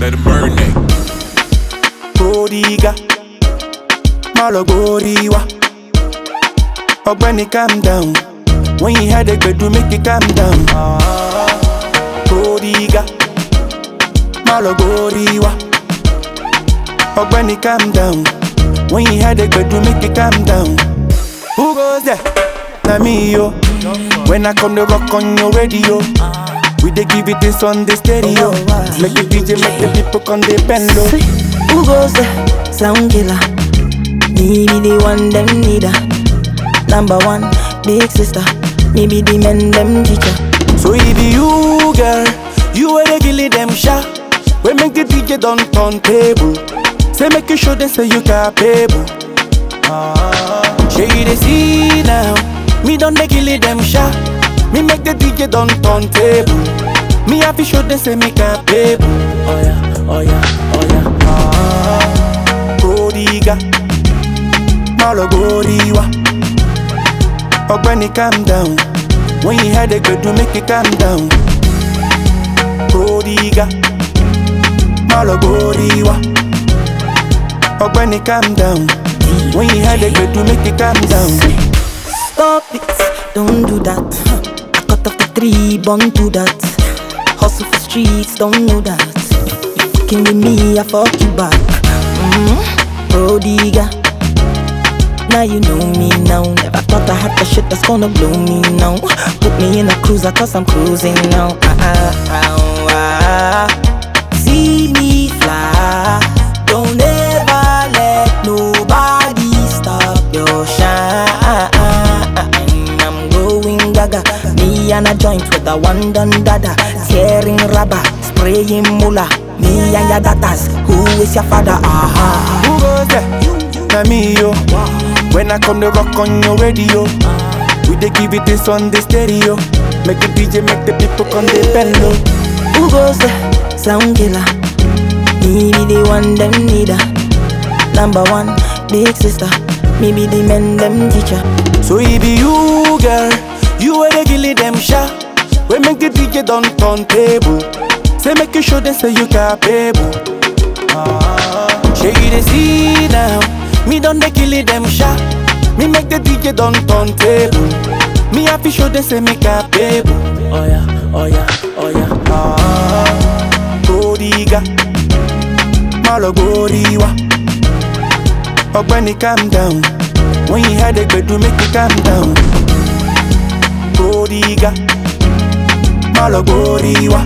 Let it marinate. Prodiga, Malogoriwa. Ogbeni calm down. When you had a do make it calm down. Prodiga, Malogoriwa. Ogbeni calm down. When you had a do make it calm down. Who goes there? Na me yo. When I come to rock on your radio. We dey give it this on the stereo. Make the DJ make the people come they bend low. See, who goes there? Sound killer. Me be the one them need her. Number one, big sister. Me be the men them teacher. So it be you, girl. You are the gilly them shot. We make the DJ don't turn table. Say make you show them say you capable. Shey you dey see now. Me don't the gilly them shot. Me make the DJ don't turn table. Me have to show them say me capable. Oh yeah, oh yeah, oh yeah. Ah, Prodiga, Malogoriwa. Ogbeni calm down. When you had a good do make it calm down. Prodiga, Malogoriwa. Ogbeni calm down. When you had a good do make it calm down. Stop it, don't do that. I cut off the three, born to that. Hustle for streets, don't know that. You fucking with me, I fuck you back. Mm-hmm. Prodiga. Now you know me now. Never thought I had the shit that's gonna blow me now. Put me in a cruiser cause I'm cruising now. Ah, ah, ah, ah. See me fly. Don't ever let nobody stop your shine. I'm going gaga. Me and a joint with a one done dada. Tearing rubber, spraying mula. Me and your daughters. Who is your father? Aha. Who goes there? Na me yo. When I come to rock on your radio, we dey give it this on the stereo. Make the DJ make the people come they bend low. Who goes there? Sound killer. Me be the one them need her. Number one, big sister. Me be the men them teacher. So it be you, girl. You are the gilly them shot. We make the DJ don't turn table. Say make you show them say you capable. Shey you dey see now. Me don't the gilly them shot. Me make the DJ don't turn table. Me have to show them say me capable. Oh yeah, oh yeah, oh yeah. Ah, Prodiga, Malogoriwa. Ogbeni calm down. When you had a do make it calm down. Prodiga, Malogoriwa.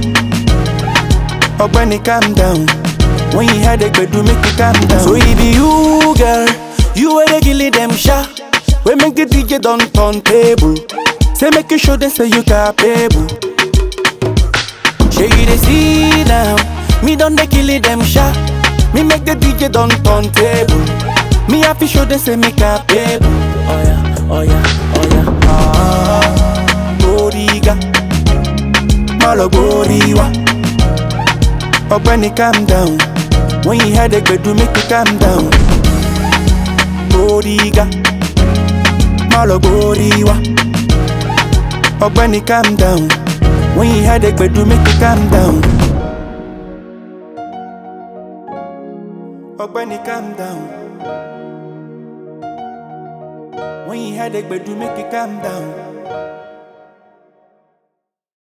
Ogbeni calm down. When you had a do make it calm down. So it be you, girl. You are the gilly them shot. We make the DJ don't turn table. Say make you show them say you capable. Shey you dey see now. Me don't the kill them shot. Me make the DJ don't turn table. Me have to show them say me capable. Oh yeah, oh yeah, oh yeah. Ah, Prodiga, Malogoriwa. Ogbeni calm down. When you had a do make it calm down. Prodiga, Malogoriwa. Ogbeni calm down. When you had a do make it calm down. Ogbeni calm down. When you had a do make it calm down.